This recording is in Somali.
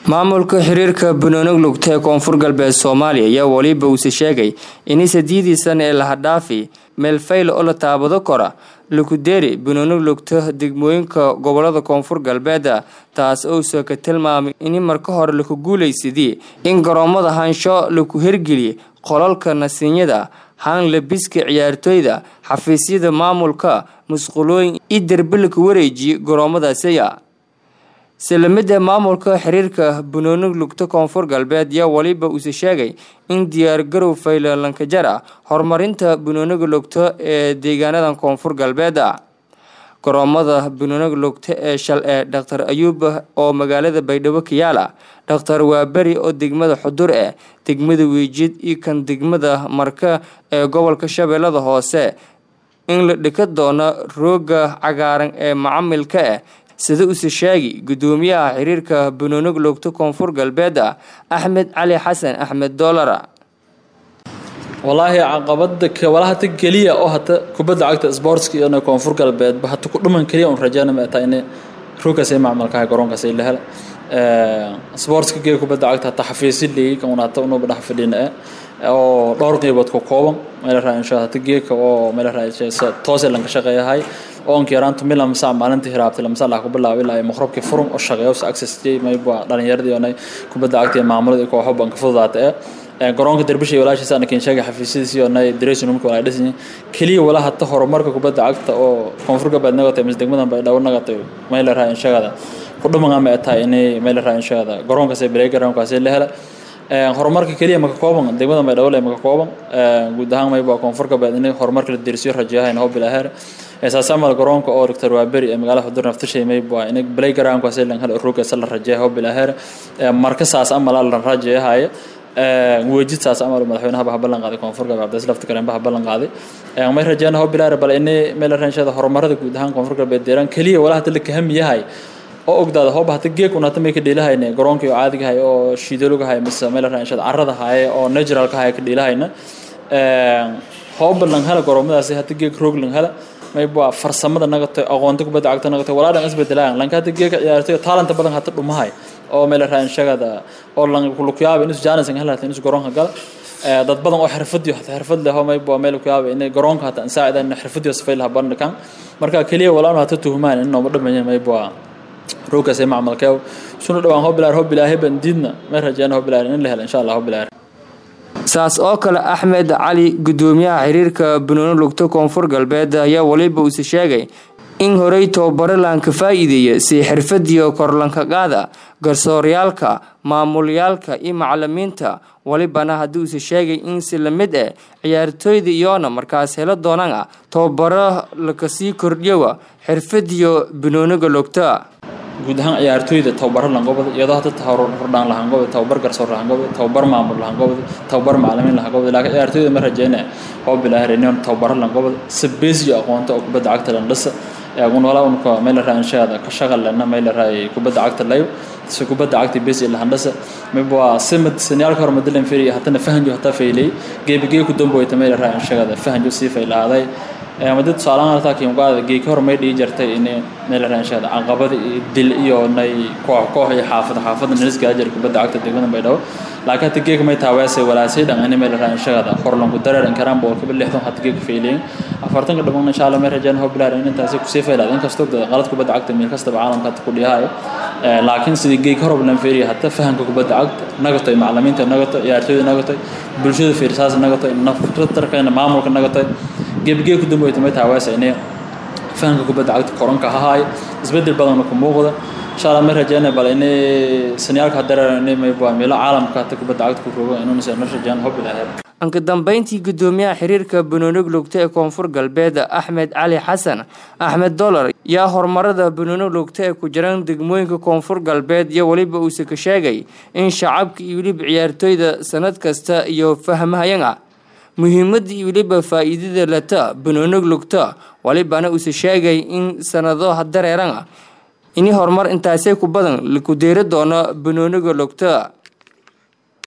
maamulka xiriirka banooni lugta ee koonfur galbeed soomaaliya ayaa weliba uuse sheegay in sadiidii sana ee lahadhaafi meelfayl oo la taabado kora lukuderi banooni lugta degmooyinka gobolada koonfur galbeeda taas ousa ka tilmaamay in marka hore laku guulaysadii in garoomada haansho laku hergeliyay qolalka nasiinyada haan labiska ciyaartooyda xafiisyada maamulka musqulooyin iyo derbi laku wareejiyay garoomadaasiya silamida maamulka xiriirka banooni lugta koonfur galbeed yaa weliba uuse sheegay in diyaargarow faylankajara horumarinta banooniga lugta ee deegaanadan koonfur galbeed garoomada banooniga lugta ee shal ee dhaktar ayuub oo magaalada baydhabo kayaala dhaktar waaberi oo degmada xudur eh degmada wiijid iyo kan degmada marka ee gobolka shabeellada hoose in la dhika doono rooga cagaaran ee macamilka ah sida use sheegi gudoomiyaha xiriirka banooniga lugta koonfur galbeed axmed cali xasan axmed doolara walaahi caqabada walaha hata keliya oo hata kubadda cagta sportska iyo koonfur galbeedba hata ku dhuman keliya un rajeyna ma taa in roogaas ay macmalkahay garoonkaas ay la hela sportska gee kubadda cagta hata xafiisi leeyi kan un hata unuba dhex fadhina oo dhowr qeybood ka kooban meel raa insha hata geeka oo meel raa toose lanka shaqeeyahay oonka yaraantu mila masaa maalintii hiraabtay lamasa lah ku bilaabay ilaa maqrabkii furum oo shaqeeyo si access jay mayba dhalinyaradii oo kubadda cagta iyo maamulada iyo kooxo banka fududaata ee garoonka derbisha iyo walaashiisa ana keen sheegay xafiisyadiisii oo nay dressing roomka walaay dhisan keliya wala hata horumarka kubadda cagta oo koonfur galbeed nagatay mise degmadan bay dhawo nagatay meel raa inshagada ku dhuman ama tahay inay meel raa inshagada garoonkaas ee playgroundkaas la hela horumarka keliya maka kooban degmada maydhabo maka kooban guud ahaan mayba koonfur galbeed in horumarka la dirisiyo rajayahayn hobil aheer saas amal garoonka oo doctor waaberi ee magaalada xudur naftashay mayba in playgroundkaas lan hal roogkaas la rajaya hobil aheer marka saas amal la rajayahay wejid saas amal madaxweynaha baa ballan qaaday koonfur galbeed abdas lafta kale baa ballan qaaday may rajayna hobil aheer bal in meel ranshada horumarada guud ahaan koonfur galbeed deeran keliya walaha hadda la kaham yahay oo ogdaada hooba hata geek un hata may ka dhiilahayne garoonkii oo caadigahay oo shiidalogahay mise meel raanshada carrada haye oo naturalka haye ka dhiilahayna hooba lang hela garoomadaasi hata geek roog lang hela mayba farsamada nagatoy aqoonta kubadda cagta nagatoy walaa dhan isbedelayan lanka hata geeka ciyaartay talanta badan hata dhumahay oo meel raanshagada oo lang kulukyaaba inus jaanis ang helata inus garoonka gala dad badan oo xirfadiyo hata xirfad leh oo mayba meel kuyaaba inay garoonka hata ansaacida in xirfadiyo safaylaha bandhikan marka keliya walaanu hata tuhumaan in nooma dhamanya mayba roogaas ee macmalkeew suna dhawaan hobilaar hobilaahe bandiidna may rajeyna hobilaar in la helo insha allah hobilaar saas oo kale axmed cali gudoomiyaha xiriirka banooni lugta koonfur galbeed ayaa weliba uuse sheegay in horey tababaro laanka faa-iideeya si xirfadiyo korlanka qaada garsooryaalka maamulyaalka iyo macalimiinta welibana haddii uuse sheegay in si lamid ah ciyaartooyda iyoona markaas helo doonaan ah tababaro lakasii kordhiyowa xirfadiyo banooniga lugta guud ahaan ciyaartooyda tababaro langobada iyadoo hata hordhaan lahangobada tababar garsoor lahangobada tababar maamul lahangobada tababar macalimiin lahangobada laakiin ciyaartooyda ma rajeyna hobilaahir inay tababaro langobada sabesiyo aqoonta oo kubadda cagta landhisa gunwala unka meel raa inshaada ka shaqalena meel raa kubadda cagta layo si kubadda cagta besi lahandhasa miba simad saniyaalka hore madalan feri hatana fahanjo hataa faylay geebigee ku damboyta meel raa inshaada fahanjo sii faylaaday madi tusaalahaan haltaa kiimqaada geeki hore may dhigi jirtay in meel raanshaada caqabada iyo dil iyo nay koox koox iyo xaafad xaafada nilisgaa jira kubadda cagta degmada baydhabo laakiin hata geeka may taaweesay walaasay dhan in meel raanshaada horlanku dareeran karaan boqolkiiba lixdan hata geeka faylayin afartanka dhamaan insha allah may rajaan hobilaar in intaasi kusii faylaad inkastoo qalad kubadda cagta meel kastaba caalamka hata ku dhiyahayo laakiin sidii geeki hore lan feeriya hata fahanka kubadda cagta nagatoy macalimiinta nagatoy ciyaartooyda nagatoy bulshada fiirsaas nagatoy naftarkana maamulka nagatoy gebgee ku dambeeyay may taawaasa inay fahanka kubadda cagta koranka hahay isbedel badan ku muuqda insha Allah ma rajayna bal inay saniyalka dareero inay may baa meelo caalamka ta kubadda cagta ku rogo inuu nasoo rajaan hob ilaahay anka dambeyntii gudoomiyaha xiriirka banooni lugta ee koonfur galbeed axmed cali xasan axmed dolar yaa horumarada banooni lugta ee ku jiraan degmooyinka koonfur galbeed iyo weliba uuse ka sheegay in shacabka iyo weliba ciyaartooyda sanad kasta iyo fahmahayan ah muhiimadda iyo weliba faa-iidada lata banooni lugta walibana uuse sheegay in sanado dareeran ah ini horumar intaasay ku badan laku deeri doono banooniga lugta